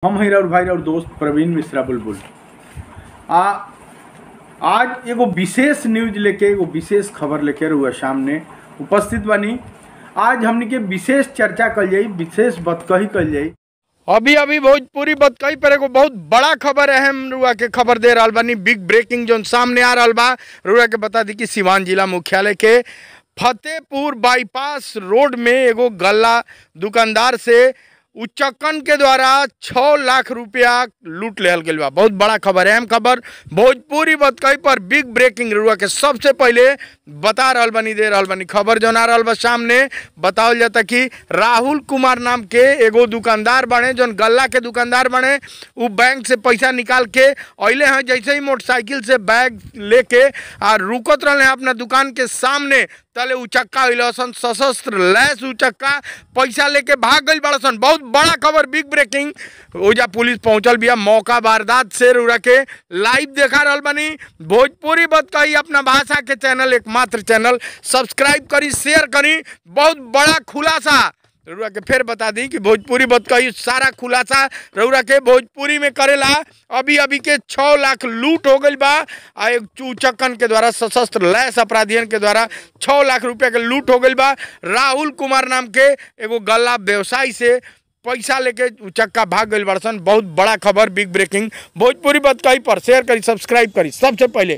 हम हैं और भाई और दोस्त प्रवीण मिश्रा बुलबुल आ आज एगो विशेष न्यूज लेके एगो विशेष खबर लेके रहुआ सामने उपस्थित बनी आज हमनी के विशेष चर्चा कल जाई विशेष बतकही कल जाई अभी अभी भोजपुरी बतकई पर एगो बहुत बड़ा खबर अहम रुआ के खबर दे रहल बानी बिग ब्रेकिंग जोन सामने आ रहल बा रुआ के बता दी कि सिवान जिला मुख्यालय के फतेहपुर बाईपास रोड में एगो गल्ला दुकानदार से उच्चकन के द्वारा छः लाख रुपया लूट लेहल गइल बा बहुत बड़ा खबर है अहम खबर भोजपुरी बतकई पर बिग ब्रेकिंग रुआ के सबसे पहले बता रहल बनी दे रहल बनी खबर जौन आ रहल बा सामने बतावल जाता कि राहुल कुमार नाम के एगो दुकानदार बने जौन गल्ला के दुकानदार बने उ बैंक से पैसा निकाल के अइले हैं जैसे ही मोटरसाइकिल से बैग लेके आ रुकत रहले हैं अपना दुकान के सामने तले उचक्का सन सशस्त्र लैस उचक्का पैसा लेके भाग गई बड़ा सन बहुत बड़ा खबर बिग ब्रेकिंग ओजा पुलिस पहुंचल बिया मौका वारदात से रुड़ा के लाइव देखा रहल बनी भोजपुरी बत कही अपना भाषा के चैनल एकमात्र चैनल सब्सक्राइब करी शेयर करी बहुत बड़ा खुलासा रउरा के फिर बता दी कि भोजपुरी बत कही सारा खुलासा रउरा के भोजपुरी में करेला अभी अभी के छः लाख लूट हो गई बा आ एक चूचक्कन के द्वारा सशस्त्र लैस अपराधियन के द्वारा छः लाख रुपया के लूट हो गई बा राहुल कुमार नाम के एगो गल्ला व्यवसायी से पैसा लेके चक्का भाग गई बड़सन बहुत बड़ा खबर बिग ब्रेकिंग भोजपुरी बत कही पर शेयर करी सब्सक्राइब करी सबसे पहले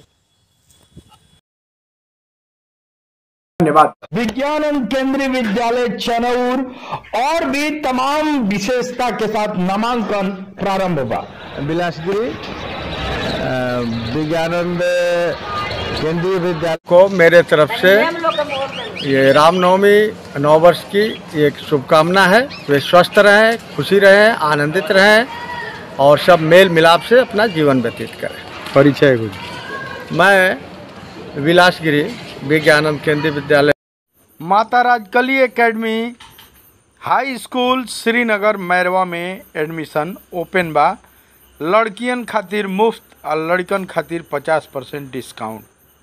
धन्यवाद विज्ञानंद केंद्रीय विद्यालय चनौर और भी तमाम विशेषता के साथ नामांकन प्रारंभ हुआ बिलासगिरी अ, विज्ञानंद केंद्रीय विद्यालय को मेरे तरफ से ये रामनवमी नौ वर्ष की एक शुभकामना है वे स्वस्थ रहें खुशी रहें आनंदित रहें और सब मेल मिलाप से अपना जीवन व्यतीत करें परिचय कुछ मैं विलासगिरी Vigyanand Kendriya Vidyalaya Mata Rajkali academy high school Srinagar Mairwa में एडमिशन ओपन बा लड़कियन खातिर मुफ्त और लड़कन खातिर पचास परसेंट डिस्काउंट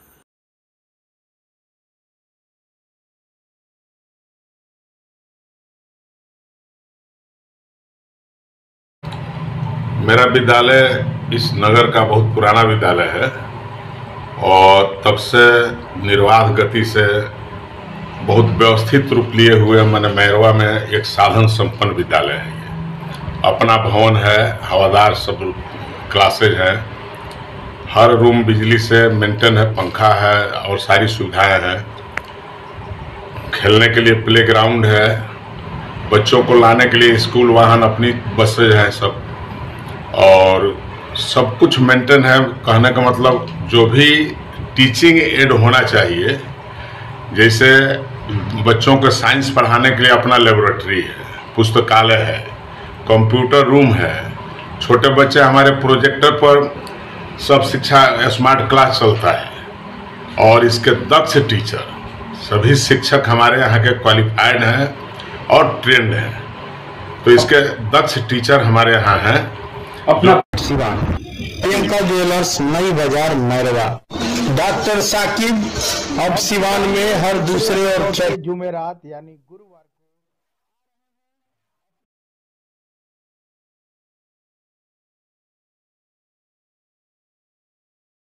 मेरा विद्यालय इस नगर का बहुत पुराना विद्यालय है और तब से निर्वाध गति से बहुत व्यवस्थित रूप लिए हुए मैंने मैरवा में एक साधन संपन्न विद्यालय है ये अपना भवन है हवादार सब क्लासेज हैं हर रूम बिजली से मेंटेन है पंखा है और सारी सुविधाएं हैं खेलने के लिए प्ले ग्राउंड है बच्चों को लाने के लिए स्कूल वाहन अपनी बसेज हैं सब और सब कुछ मेंटेन है कहने का मतलब जो भी टीचिंग एड होना चाहिए जैसे बच्चों को साइंस पढ़ाने के लिए अपना लेबोरेटरी है पुस्तकालय है कंप्यूटर रूम है छोटे बच्चे हमारे प्रोजेक्टर पर सब शिक्षा स्मार्ट क्लास चलता है और इसके दक्ष टीचर सभी शिक्षक हमारे यहाँ के क्वालिफाइड हैं और ट्रेंड हैं तो इसके दक्ष टीचर हमारे यहाँ हैं अपना सिवान प्रियंका ज्वेलर्स नई बाजार मैरवा डॉक्टर साकिब अब सिवान में हर दूसरे और जुमेरात यानी गुरुवार